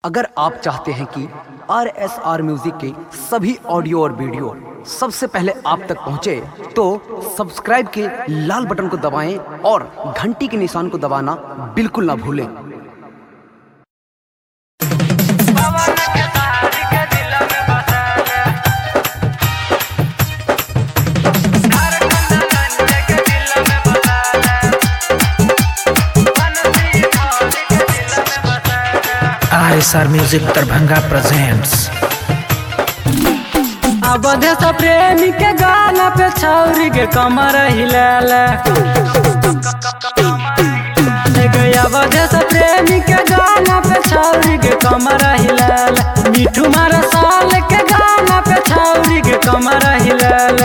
अगर आप चाहते हैं कि आर एस आर म्यूजिक के सभी ऑडियो और वीडियो सबसे पहले आप तक पहुंचे, तो सब्सक्राइब के लाल बटन को दबाएं और घंटी के निशान को दबाना बिल्कुल ना भूलें पवन के तारी के दिल में बसाले हर कंदन के दिल में बसाले बनसी थारी के दिल में बसाले R music Darbhanga presents Awadhesh Premi के गाना पे छौरी के कमर हिलाल अवधेश प्रेमी के गाना पे छौरी के कमर हिलाल मिठू मारा साल के गाना पे छौरी के कमर हिलाल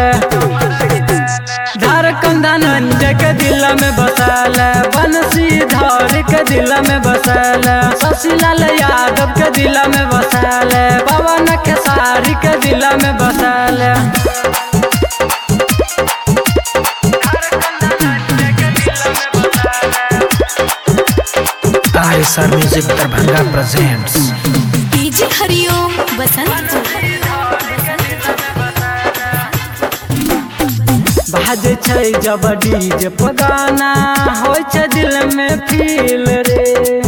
झारखंड धनंज के दिल में बसाल बंसी धर के दिल में बसाल शशिलाल यादव के दिल में बसाल पवन खेसारी के दिल में बसाल R music Darbhanga presents DJ Hariom Basant बाजे छै जब डीजे पगाना होइ छै दिल में फील रे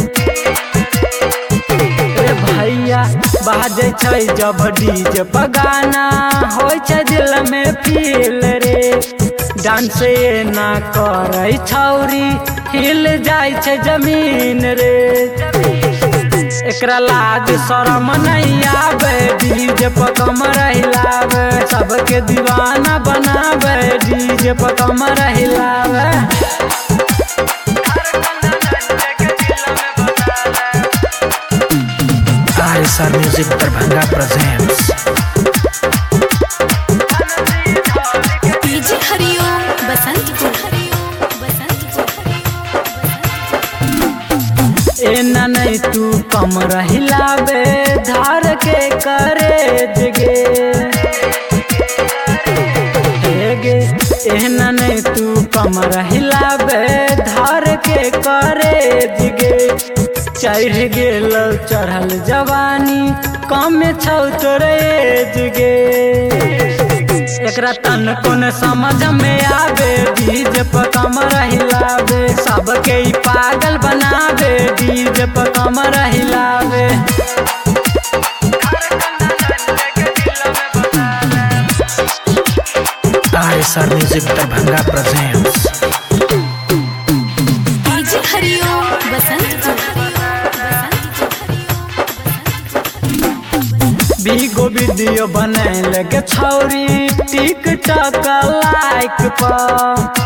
ए भैया बाजे छै जब डीजे पगाना होइ छै दिल में फील रे डांस ना करै छौरी हिल जाइ छै जमीन रे एकरा लाज शरम नहीं आवे डीजे पर कमर हिलावे सबके दीवाना बनावे डीजे पर कमर हिलावे R music Darbhanga presents DJ Hariom Basant Basant एना नहीं तू कमर हिलावे धार के करे जगे गे एना नहीं तू कमर हिलावे धार के करे जगे चढ़ गेल चढ़ल जवानी कम छौ तोरे जगे एकरा तन कोन समझ में आवे डीजे पर कमर हिलावे सबके ई पागल बनावे डीजे पर कमर हिलावे R music Darbhanga presents DJ Hariom Basant Bigo video बने लगे छौरी टिकटॉक लाइक पर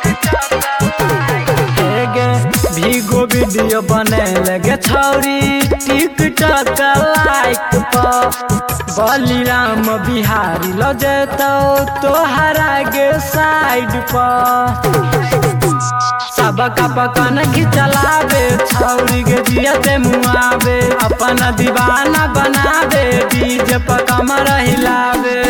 गे भीगो वीडियो बने लगे छौरी टिकटॉक लाइक पर बलिराम बिहारी ल जेतौ तोहरा गे साइड पर सबका पकन खिचलावे छौरी के जियते मुआवे अपन दीवाना बनावे डीजे पर कमर हिलावे